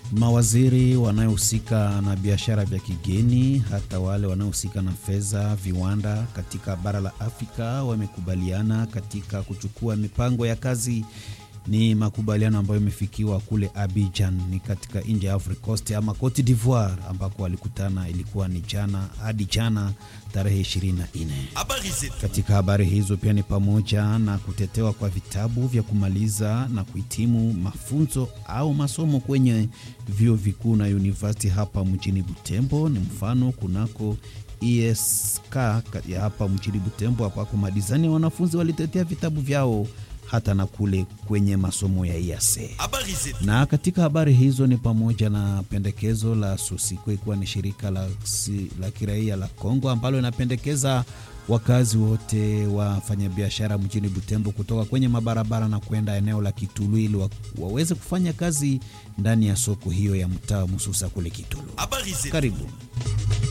Mawaziri wanaohusika na biashara vya kigeni, hata wale wanaohusika na fedha, viwanda katika bara la Afrika wamekubaliana katika kuchukua mipango ya kazi. Ni makubaliano ambayo imefikiwa kule Abidjan, ni katika nchi ya Ivory Coast ama Cote d'Ivoire, ambako walikutana, ilikuwa ni jana hadi jana tarehe 24. Katika habari hizo pia ni pamoja na kutetewa kwa vitabu vya kumaliza na kuhitimu mafunzo au masomo kwenye vyuo vikuu na university hapa mjini Butembo. Ni mfano kunako ESK ya hapa mjini Butembo, ambako madizani ya wanafunzi walitetea vitabu vyao hata na kule kwenye masomo ya IAC. Na katika habari hizo ni pamoja na pendekezo la SOSIKO, ikiwa ni shirika la, la kiraia la Kongo ambalo linapendekeza wakazi wote wafanyabiashara mjini Butembo kutoka kwenye mabarabara na kwenda eneo la Kitulu ili wa, waweze kufanya kazi ndani ya soko hiyo ya mtaa Mususa kule Kitulu. Karibu.